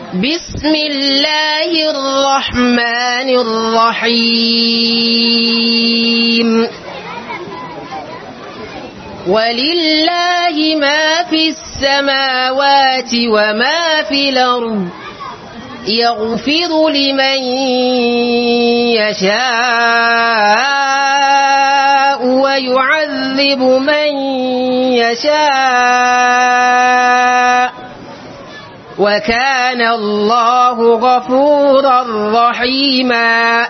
بسم الله الرحمن الرحيم ولله ما في السماوات وما في الأرض يغفر لمن يشاء ويعذب من يشاء وكان الله غفورا رحيما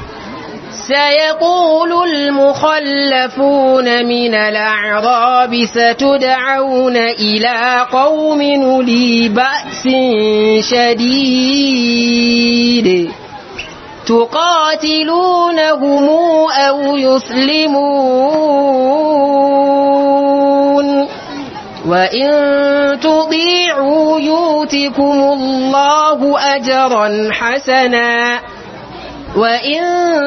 سيقول المخلفون من الأعراب ستدعون إلى قوم لي بأس شديد تقاتلونهم أو يسلمون وإن تطيعوا يؤتكم الله أجرا حسنا وإن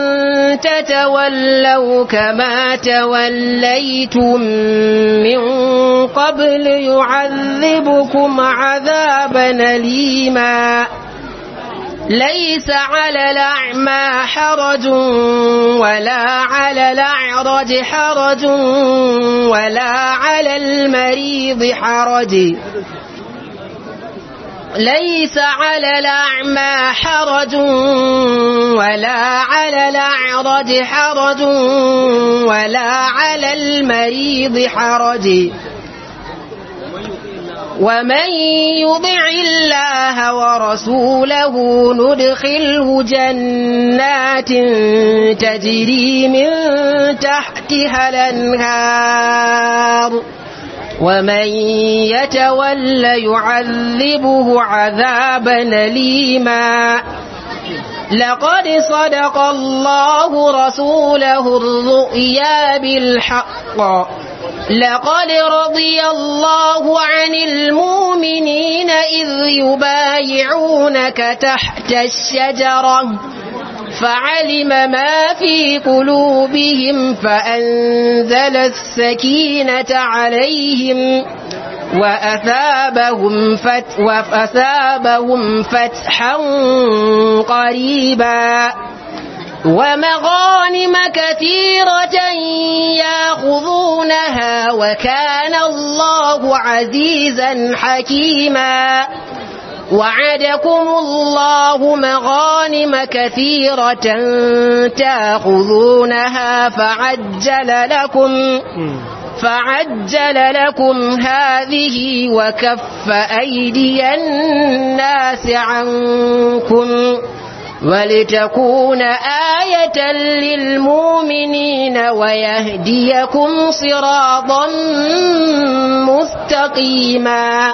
تتولوا كما توليتم من قبل يعذبكم عذابا أليما ليس على الأعمى حرج ولا على الأعرج حرج ولا على المريض حرج ليس على الأعمى حرج ولا على الأعرج حرج ولا على المريض حرج ومن يطع الله ورسوله ندخله جنات تجري من تحتها الأنهار ومن يتول يعذبه عذابا أليما لقد صدق الله رسوله الرؤيا بالحق لقد رضي الله عن المؤمنين إذ يبايعونك تحت الشجرة فعلم ما في قلوبهم فأنزل السكينة عليهم وأثابهم, فت وأثابهم فتحا قريبا ومغانم كثيرة ياخذونها وكان الله عزيزا حكيما وعدكم الله مغانم كثيرة تاخذونها فعجل لكم فعجل لكم هذه وكف أيدي الناس عنكم ولتكون آية للمؤمنين ويهديكم صراطا مستقيما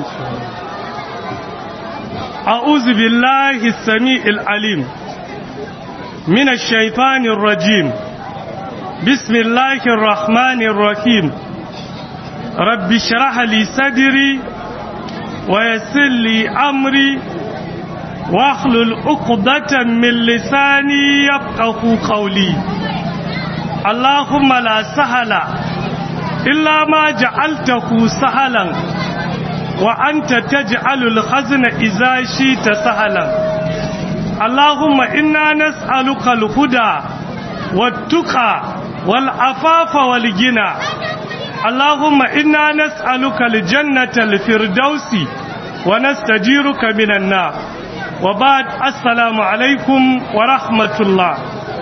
أعوذ بالله السميع العليم من الشيطان الرجيم بسم الله الرحمن الرحيم رب اشرح لي صدري ويسر لي أمري واحلل عقدة من لساني يفقه قولي اللهم لا سهل إلا ما جعلته سهلا وأنت تجعل الخزن إذا شئت سهلا اللهم إنا نسألك الهدى والتقى والعفاف والغنى اللهم إنا نسألك الجنة الفردوس ونستجيرك من النار وبعد السلام alaikum wa rahmatullah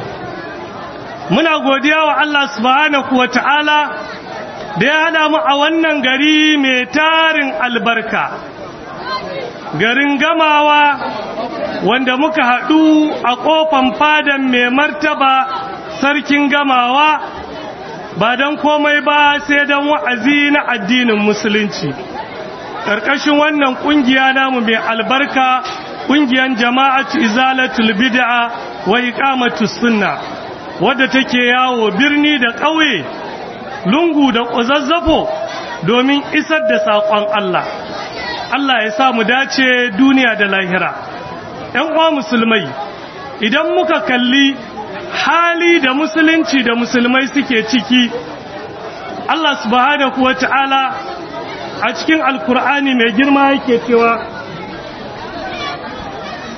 muna godiya wa Allah subhanahu wa ta'ala da ya hada mu a wannan gari mai tarin albarka garin gamawa wanda muka haɗu a ƙofan fadan mai martaba sarkin gamawa ba don komai ba sai don wa'azi na addinin musulunci ƙarƙashin wannan ƙungiya namu mai albarka ƙungiyar jama'atu izalatul bid'a wa iqamatus sunna wadda take yawo birni da ƙauye lungu da ƙuzazzafo domin isar da saƙon Allah Allah ya sa mu dace duniya da lahira ‘yan uwa musulmai idan muka kalli hali da musulunci da musulmai suke ciki Allah subhanahu wa ta'ala a cikin alkur'ani mai girma yake cewa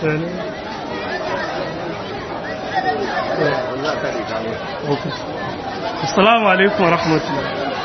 Assalamu alaikum wa rahmatullah.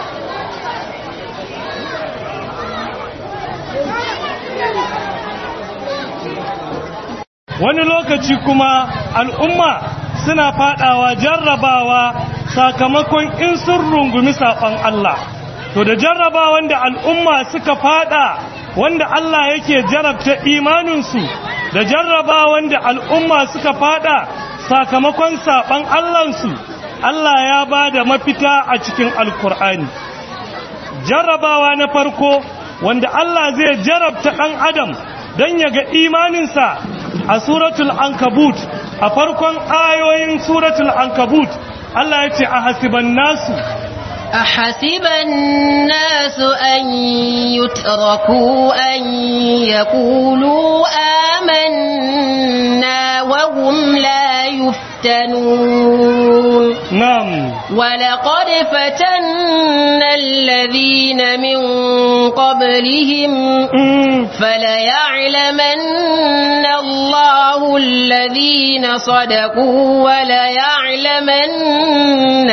Wani lokaci kuma al'umma suna fadawa jarrabawa sakamakon in sun rungumi saɓon Allah. To da jarraba wanda al'umma suka fada wanda Allah yake jarabta imaninsu da jarraba wanda al'umma suka fada sakamakon saɓon Allahnsu. Allah ya ba da mafita a cikin Alkur'ani. Jarrabawa na farko wanda Allah zai jarabta ɗan Adam don ya ga imaninsa a suratul Ankabut, a farkon ayoyin suratul Ankabut, Allah ya ce a hasiban nasu. أحسب الناس أن يتركوا أن يقولوا آمنا وهم لا يفتنون نعم ولقد فتنا الذين من قبلهم مم. فليعلمن الله الذين صدقوا وليعلمن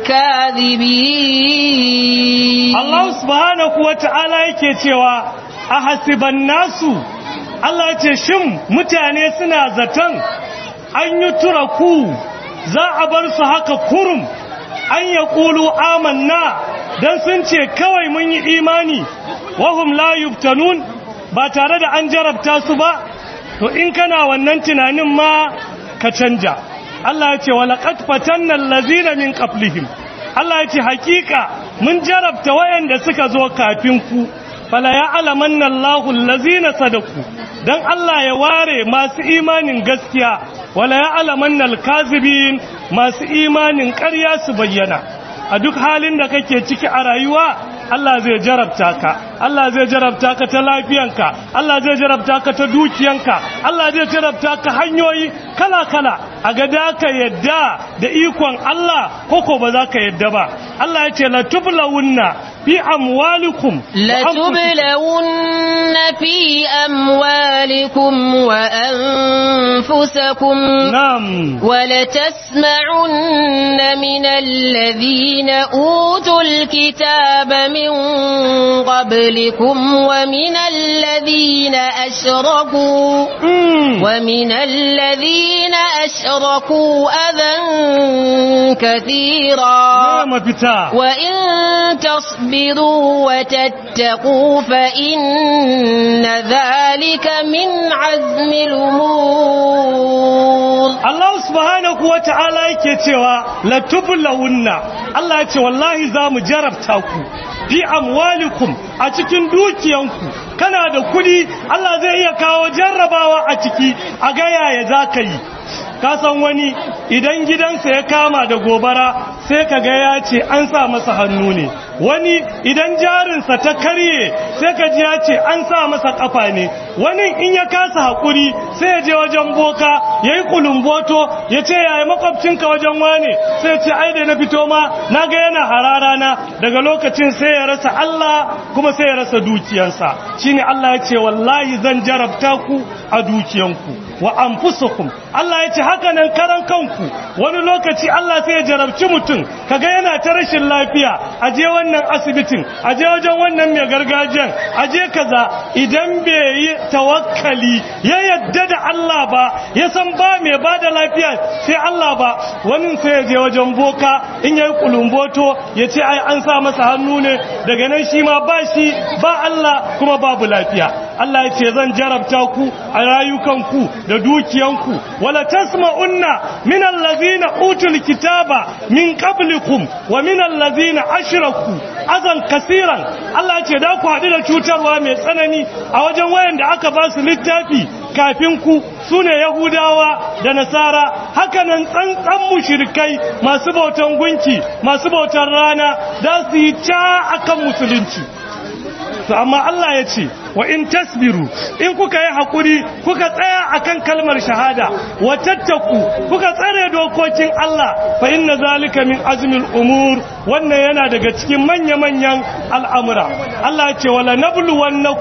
الكاذبين Allah subhanahu wa ta'ala yake cewa a hasiban nasu Allah ce shin mutane suna zaton an yi turaku za a bar su haka kurum an ya ƙulu amanna don sun ce kawai mun yi imani wahum la yuftanun ba tare da an jarabta su ba to in kana wannan tunanin ma ka canja Allah ya ce walaƙat fatanna allazina min qablihim Allah ya ce hakika mun jarabta wayanda suka zo kafin ku fala ya alamanna Allahu allazina sadaku dan Allah ya ware masu imanin gaskiya wala ya alamanna alkazibin masu imanin ƙarya su bayyana a duk halin da kake ciki a rayuwa Allah zai jarabta ka Allah zai jarabta ka ta lafiyanka Allah zai jarabta ka ta dukiyanka Allah zai jarabta ka hanyoyi kala-kala a ga da ka yadda da ikon Allah koko ba za ka yadda ba Allah ya ce la tublawunna fi amwalikum wa anfusikum. لتبلون في أموالكم وأنفسكم na'am ولتسمعن من الذين أوتوا الكتاب من قبلكم ومن الذين أشركوا Mm. ومن الذين أشركوا أذى كثيرا Na mafita وإن تصبروا وتتقوا فإن ذلك من عزم الأمور Allah subhanahu wa ta'ala yake cewa la tublawunna Allah ya ce wallahi za mu jarabta ku fi amwalikum a cikin dukiyanku kana da kudi Allah zai iya kawo jarrabawa a ciki a ga yaya za ka yi ka san wani idan gidansa ya kama da gobara sai ka ga ya ce an sa masa hannu ne wani idan jarinsa ta karye sai ka ji ya ce an sa masa kafa ne wani in ya kasa haƙuri sai ya je wajen boka ya yi kulumboto ya ce yaya makwabcinka wajen wane sai ya ce ai da na fito ma na ga yana hararana daga lokacin sai ya rasa Allah kuma sai ya rasa dukiyansa shine Allah ya ce wallahi zan jarabta ku a dukiyanku wa anfusukum Allah ya ce haka nan karan kanku wani lokaci Allah sai ya jarabci mutum kaga yana ta rashin lafiya a je wannan asibitin a je wajen wannan mai gargajiyan a je kaza idan bai yi tawakkali ya yadda da Allah ba ya san ba mai ba da lafiya sai Allah ba wani sai ya je wajen boka in yayi kulumboto ya ce ai an sa masa hannu ne daga nan shi ma ba shi ba Allah kuma babu lafiya Allah ya ce zan jarabta ku a rayukanku da dukiyanku wala tasma'unna min allazina utul kitaba min qablikum wa min allazina ashraku azan kasiran Allah ya ce da ku haɗu da cutarwa mai tsanani a wajen wayanda aka ba su littafi kafin ku sune yahudawa da nasara hakanan tsantsan mushrikai masu bautan gunki masu bautan rana da su yi ca akan musulunci to amma Allah ya ce wa in tasbiru in kuka yi hakuri kuka tsaya akan kalmar shahada wa tattaku kuka tsare dokokin Allah fa inna zalika min azmil umur wannan yana daga cikin manya-manyan al'amura Allah ya ce wala nabluwannakum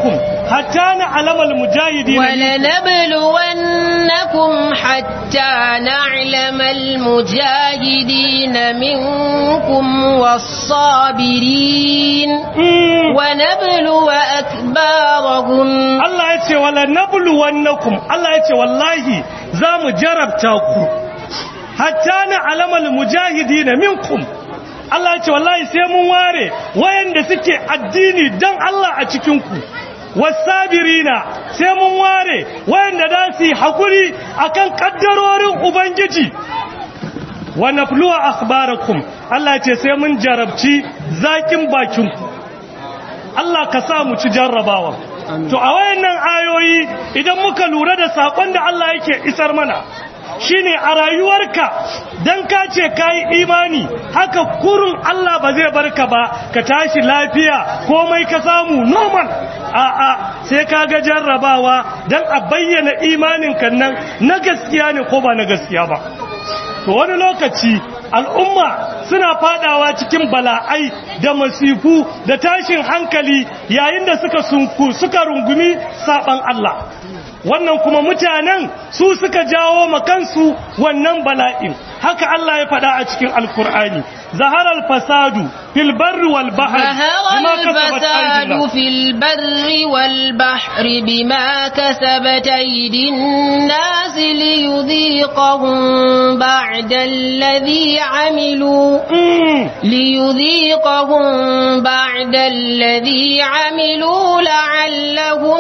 hatta na alamal mujahidi ولنبلونكم حتى نعلم المجاهدين منكم والصابرين ونبلو أكبارهم Allah ya ce wala nablu wannakum Allah ya ce wallahi za mu jarabta ku hatta na alamal mujahidina minkum Allah ya ce wallahi sai mun ware wayanda suke addini dan Allah a cikin ku wasabirina sai mun ware wayanda da su yi hakuri akan kaddarorin ubangiji wa nafluwa akhbarakum Allah ya ce sai mun jarabci zakin bakin ku Allah ka sa mu ci jarrabawa to a wayannan ayoyi idan muka lura da sakon da Allah yake isar mana shine a rayuwarka dan ka ce kai imani haka kurun Allah ba zai barka ba ka tashi lafiya komai ka samu normal a a sai ka ga jarrabawa dan a bayyana imanin kan nan na gaskiya ne ko ba na gaskiya ba to wani lokaci al'umma suna fadawa cikin bala'ai da masifu da tashin hankali yayin da suka sunku suka rungumi saban Allah wannan kuma mutanen su suka jawo makansu wannan bala'in haka Allah ya faɗa a cikin alkur'ani zahara al-fasadu fil barri wal bahri ظهر الفساد في البر والبحر بما كسبت أيدي الناس ليذيقهم بعد الذي عملوا ليذيقهم بعد الذي عملوا لعلهم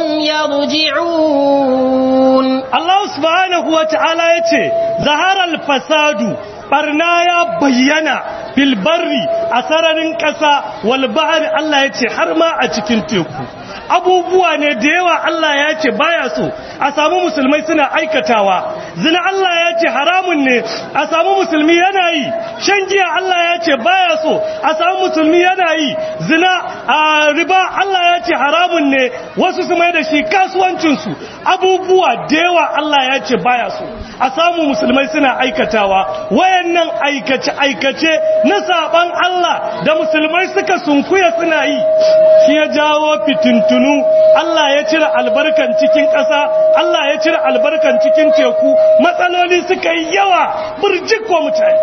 يرجعون Allah subhanahu wa ta'ala ya ce, Zaharar fasadu, barna ya bayyana filbarri a sararin ƙasa walbahari Allah ya ce har ma a cikin teku. Abubuwa ne da yawa Allah ya ce baya so, a samu musulmai suna aikatawa, zina Allah ya ce haramun ne, a samu musulmi yana yi, shan giya Allah ya ce baya so, a samu musulmi yana yi, zina a riba Allah ya ce haramun ne, wasu su mai da shi kasuwancinsu, abubuwa da yawa Allah ya ce baya so a samu musulmai suna aikatawa wayannan aikace aikace na saban Allah da musulmai suka sunkuya suna yi shi ya jawo fitintunu Allah ya cire albarkan cikin ƙasa Allah ya cire albarkan cikin teku matsaloli suka yi yawa burjik wa mutane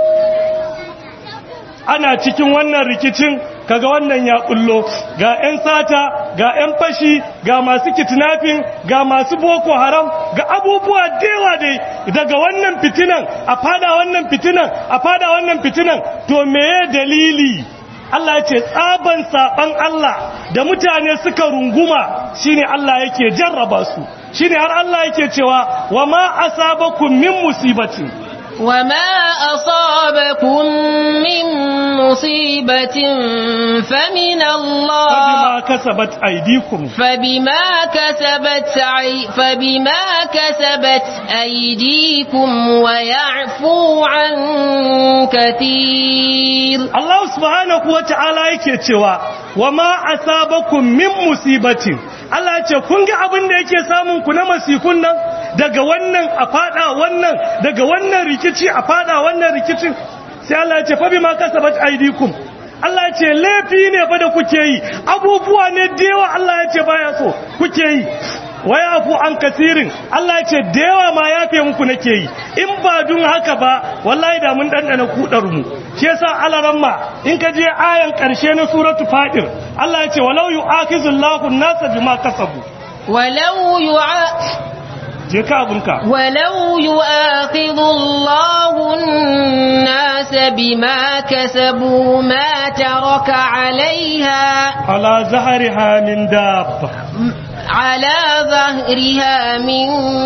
ana cikin wannan rikicin kaga wannan ya kullo ga 'yan sata ga 'yan fashi ga masu kidnapping ga masu boko haram ga abubuwa dewa dai daga wannan fitinan a fada wannan fitinan a fada wannan fitinan to meye dalili Allah ya ce tsaban saban Allah da mutane suka runguma shine Allah yake jarraba su shine har Allah yake cewa wa ma asabakum min musibatin وما أصابكم من مصيبة فمن الله فبما كسبت أيديكم فبما كسبت عي فبما كسبت أيديكم ويعفو عن كثير Allah subhanahu wa ta'ala yake cewa wa ma asabakum min musibatin Allah ya ce kun ga abin da yake samun ku na masifun nan daga wannan a fada wannan daga wannan rikici a fada wannan rikicin sai Allah ya ce fa bima kasabat aydikum Allah ya ce laifi ne fa da kuke yi abubuwa ne da yawa Allah ya ce baya so kuke yi waya afu an kasirin Allah ya ce da yawa ma yafe muku nake yi in ba dun haka ba wallahi da mun dandana kudar mu shi yasa alaramma in ka je ayan karshe na suratu fadir Allah ya ce walau yu'akhizullahu an-nasa bima kasabu ولو يع... je ka abunka ولو يؤاخذ الله الناس بما كسبوا ما ترك عليها ala zahariha min dabba على ظهرها من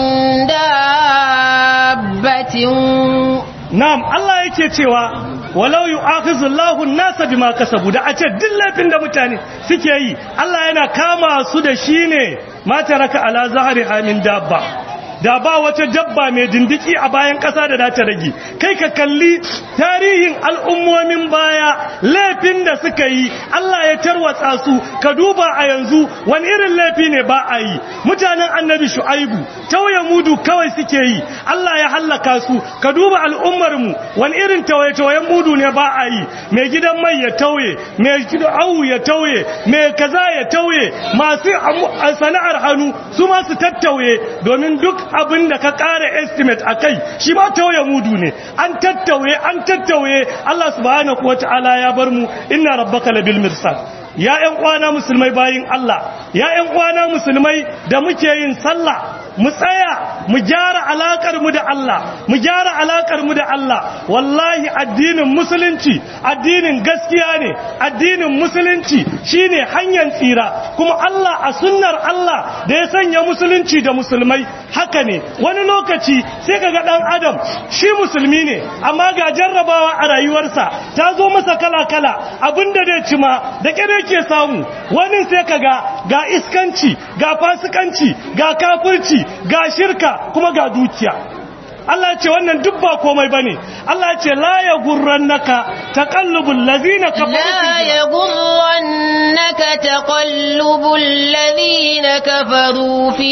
دابة Na'am, Allah yake cewa walau yu'akhizullahu an-nasa bima kasabu da a ce duk laifin da mutane suke yi Allah yana kama su da shi ne ma taraka ala zahari min dabba da ba wata dabba mai dindiki a bayan ƙasa da za ta rage kai ka kalli tarihin al'ummomin baya laifin da suka yi Allah ya tarwatsa su ka duba a yanzu wani irin laifi ne ba a yi mutanen annabi shu'aibu tauye mudu kawai suke yi Allah ya hallaka su ka duba al'ummarmu wani irin tawaye-tawayen mudu ne ba a yi mai gidan mai ya tauye mai gidan awu ya tauye mai kaza ya tauye masu sana'ar hannu su ma su tattauye domin duk abin da ka ƙara estimate a kai shi ma tauye mudu ne an tattauye an tattauye Allah subhanahu wata'ala ya bar mu inna rabbaka labil mirsad ya ƴan uwana musulmai bayin Allah ya ƴan uwana musulmai da muke yin sallah mu tsaya mu gyara alakar mu da Allah mu gyara alakar mu da Allah wallahi addinin musulunci addinin gaskiya ne addinin musulunci shine hanyar tsira kuma Allah a sunnar Allah da ya sanya musulunci da musulmai haka ne wani lokaci sai kaga dan adam shi musulmi ne amma ga jarrabawa a rayuwarsa ta zo masa kala kala abinda zai ci ma da kire ke samu wani sai kaga ga iskanci ga fasikanci ga kafirci ga shirka kuma ga dukiya Allah ce wannan duk ba komai bane Allah ce la ya gurrannaka taqallubul ladina kafaru لا يغرنك تقلب الذين كفروا في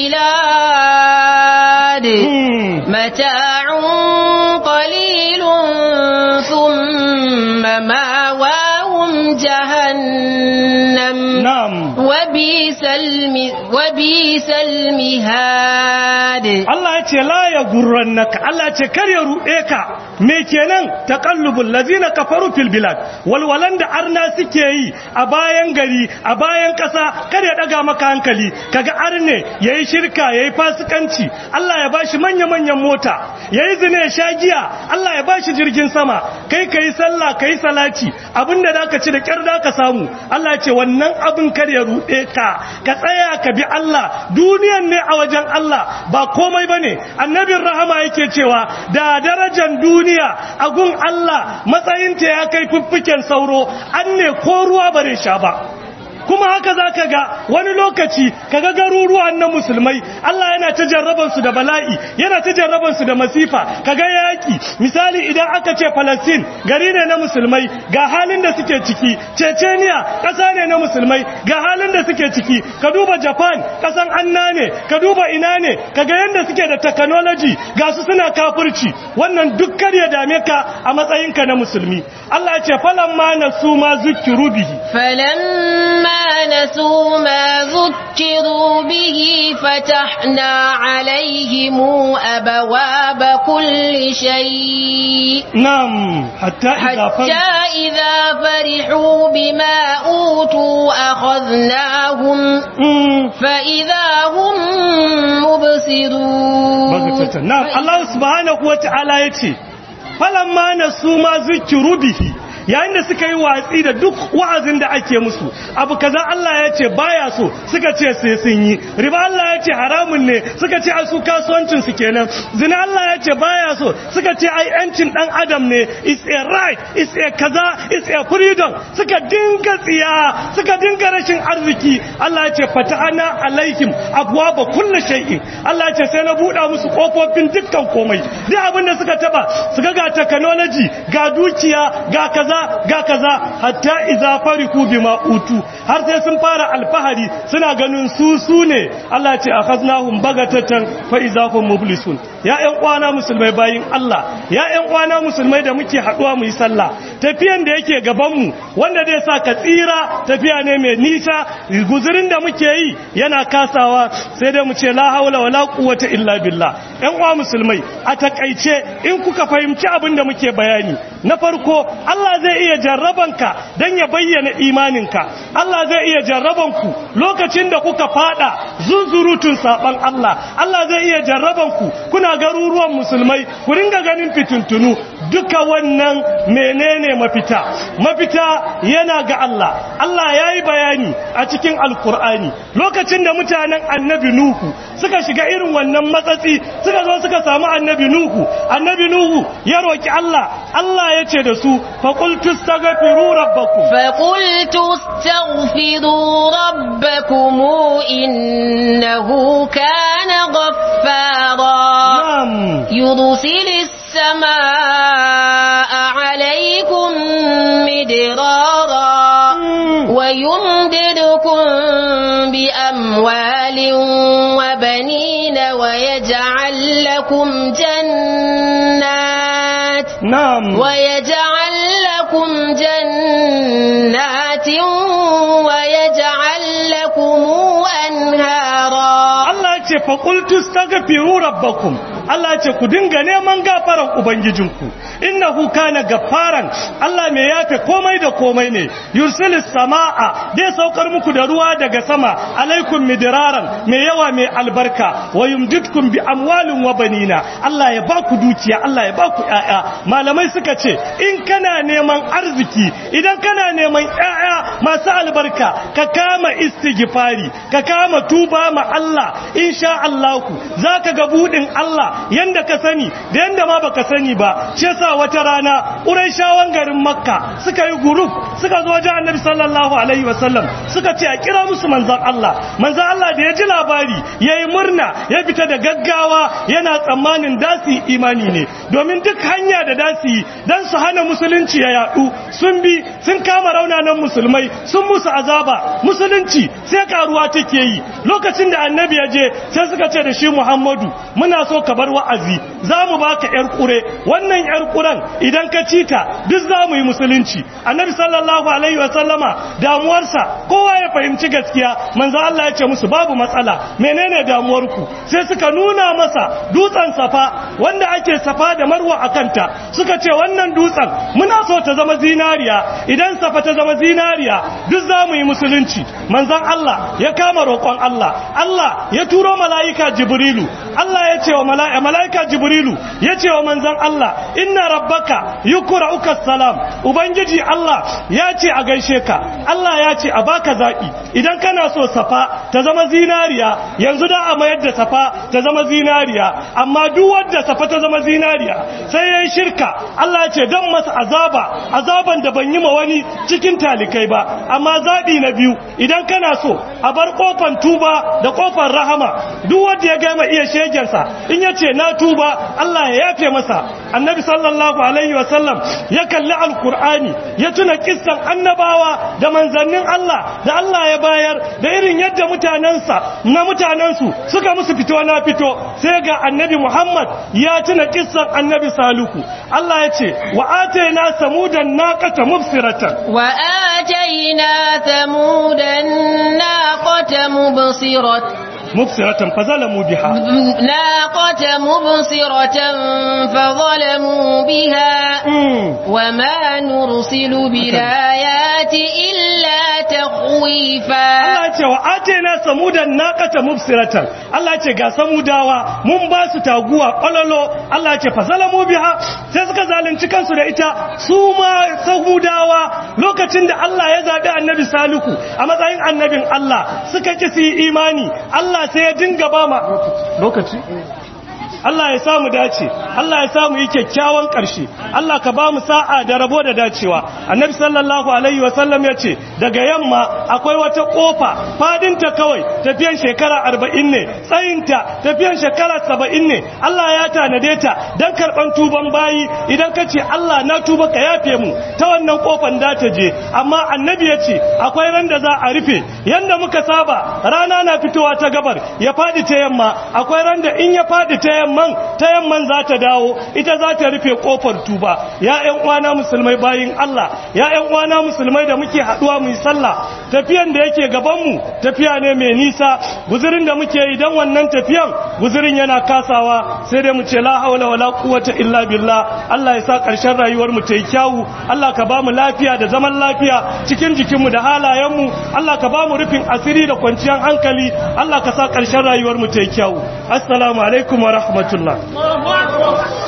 البلاد متاع قليل ثم ماواهم جهنم na'am وبئس الم... وبئس المهاد Allah ya ce la ya gurrannaka Allah ya ce kar ya ruɗe ka me kenan taqallubul ladina kafaru fil bilad walwalan da arna suke yi a bayan gari a bayan ƙasa kar ya daga maka hankali kaga arne yayi shirka yayi fasikanci Allah ya bashi manya manyan mota yayi zina ya sha giya Allah ya bashi jirgin sama kai kai sallah kai salati abinda zaka ci da kyar ka samu Allah ya ce wannan abin kar ya ruɗe ka ka tsaya ka bi Allah duniyan ne a wajen Allah ba komai bane annabin rahama yake cewa da darajar duniya a gun Allah matsayinta ya kai fiffiken sauro an ne ko ruwa bare sha ba kuma haka za ka ga wani lokaci ka ga garuruwan na musulmai Allah yana ta jarrabansu da bala'i yana ta jarrabansu da masifa ka ga yaƙi misali idan aka ce Palestine gari ne na musulmai ga halin da suke ciki Chechnya ƙasa ne na musulmai ga halin da suke ciki ka duba Japan ƙasan anna ne ka duba ina ne ka ga yadda suke da technology ga su suna kafirci wannan duk kar ya dame ka a matsayinka na musulmi Allah ya ce falamma nasu ma zukiru bihi فلما نسوا ما ذكروا به فتحنا عليهم أبواب كل شيء نعم حتى إذا حتى إذا فرحوا بما أوتوا أخذناهم فإذا هم مبصرون نعم الله سبحانه وتعالى يتي فلما نسوا ما ذكروا به yayin da suka yi watsi da duk wa'azin da ake musu abu kaza Allah ya ce baya so suka ce sai sun yi riba Allah ya ce haramun ne suka ce a su kasuwancin su kenan zina Allah ya ce baya so suka ce ai yancin dan adam ne is a right is a kaza is a freedom suka dinga tsiya suka dinga rashin arziki Allah ya ce fata'ana alaihim abwaba kulli shay'in Allah ya ce sai na buɗa musu kofofin dukkan komai duk abin da suka taba suka ga technology ga dukiya ga kaza kaza ga kaza hatta idza fariku bima utu har sai sun fara alfahari suna ganin su su ne Allah ce akhaznahum bagatatan fa idza hum mublisun ya ƴan uwana musulmai bayin Allah ya ƴan uwana musulmai da muke haduwa mu yi sallah tafiyan da yake gaban mu wanda zai sa ka tsira tafiya ne mai nisa guzurin da muke yi yana kasawa sai dai mu ce la haula wala quwwata illa billah ƴan uwa musulmai a takaice in kuka fahimci abin da muke bayani na farko Allah zai iya jarrabanka don ya bayyana imaninka Allah zai iya jarrabanku lokacin da kuka fada zunzurutun saban Allah Allah zai iya jarrabanku kuna garuruwan musulmai ku ringa ganin fitintunu duka wannan menene mafita mafita yana ga Allah Allah ya yi bayani a cikin alkur'ani lokacin da mutanen annabi Nuhu suka shiga irin wannan matsatsi suka zo suka samu annabi Nuhu annabi Nuhu ya roki Allah Allah ya ce da su فقلت استغفروا ربكم فقلت استغفروا ربكم إنه كان غفارا ويجعل لكم جنات na'am ويجعل لكم جنات ويجعل لكم أنهارا Allah ce faƙultu stagfiru rabbakum Allah ce ku dinga neman gafaran ubangijinku innahu kana gafaran Allah mai yafe komai da komai ne yursilis samaa dai saukar muku da ruwa daga sama alaikum midraran mai yawa mai albarka wa yumditkum bi amwalin wa banina Allah ya baku dukiya Allah ya baku ƴaƴa malamai suka ce in kana neman arziki idan kana neman ƴaƴa masu albarka ka kama istighfari ka kama tuba ma Allah insha Allah zaka ga budin Allah yanda ka sani da yanda ma baka sani ba shi yasa wata rana Qurayshawan garin Makka suka yi group suka zo wajen Annabi sallallahu alaihi wasallam suka ce a kira musu manzon Allah manzon Allah da ya ji labari yayi murna ya fita da gaggawa yana tsammanin dasi imani ne domin duk hanya da dasi dan su hana musulunci ya yadu sun bi sun kama raunanan musulmai sun musu azaba musulunci sai karuwa take yi lokacin da annabi ya je sai suka ce da shi Muhammadu muna so ka bar wa'azi za mu baka yar kure wannan yar kuren idan ka ci ta duk za mu yi musulunci annabi sallallahu alaihi wa sallama damuwarsa kowa ya fahimci gaskiya manzo Allah ya ce musu babu matsala menene damuwarku sai suka nuna masa dutsen safa wanda ake safa da marwa a kanta suka ce wannan dutsen muna so ta zama zinariya idan safa ta zama zinariya duk za mu yi musulunci manzon Allah ya kama roƙon Allah Allah ya turo mala'ika Jibrilu Allah ya ce wa mala'ika mala'ika Jibrilu ya ce wa manzon Allah inna rabbaka yukra'uka salam ubangiji Allah ya ce a gaishe ka Allah ya ce a baka zaɓi idan kana so safa ta zama zinariya yanzu da a mayar da safa ta zama zinariya amma duk wanda safa ta zama zinariya sai yayin shirka Allah ya ce dan masa azaba azaban da ban yi ma wani cikin talikai ba amma zaɓi na biyu idan kana so a bar kofan tuba da kofar rahama duk wanda ya gama iya shegensa in ya ce na tuba Allah ya yafe masa annabi sallallahu alaihi wasallam ya kalli alkur'ani ya tuna kissan annabawa da manzannin Allah da Allah ya bayar da irin yadda mutanensa na mutanensu suka musu fito na fito sai ga annabi Muhammad ya tuna kissan annabi Saluku Allah ya ce wa atayna samudan naqata mubsiratan وآتينا ثمود الناقة مبصرة mubsiratan fazalamu biha ناقة مبصرة فظلموا بها Mm. وما نرسل بالآيات إلا تخويفا Allah ce wa atena samudan naqata mubsiratan Allah ce ga samudawa mun ba su taguwa kwalalo Allah ce fasalamu biha sai suka zalunci kansu da ita su ma samudawa lokacin da Allah ya zabi annabi salihu a matsayin annabin Allah suka ki su yi imani Allah sai ya dinga ba ma lokaci Allah ya samu dace Allah ya samu yi kyakkyawan ƙarshe Allah ka ba mu sa'a da rabo da dacewa annabi sallallahu alaihi wasallam ya ce daga yamma akwai wata ƙofa fadinta kawai tafiyan shekara arba'in ne tsayinta tafiyan shekara saba'in ne Allah ya tanade ta don karɓan tuban bayi idan ka ce Allah na tuba ka yafe mu ta wannan ƙofan da ta je amma annabi ya ce akwai ran da za a rufe yanda muka saba rana na fitowa ta gabar ya faɗi ta yamma akwai ran da in ya faɗi ta yamman ta yamman za ta dawo ita za ta rufe kofar tuba ya ƴan uwana musulmai bayin Allah ya ƴan uwana musulmai da muke haɗuwa mu yi sallah tafiyan da yake gaban mu tafiya ne mai nisa guzurin da muke yi dan wannan tafiyan guzurin yana kasawa sai dai mu ce la haula wala quwwata illa billah Allah ya sa ƙarshen rayuwar mu ta yi kyawu Allah ka ba mu lafiya da zaman lafiya cikin jikinmu da halayenmu Allah ka ba mu rufin asiri da kwanciyar hankali Allah ka sa ƙarshen rayuwar mu ta yi kyawu assalamu alaikum wa rahmatullah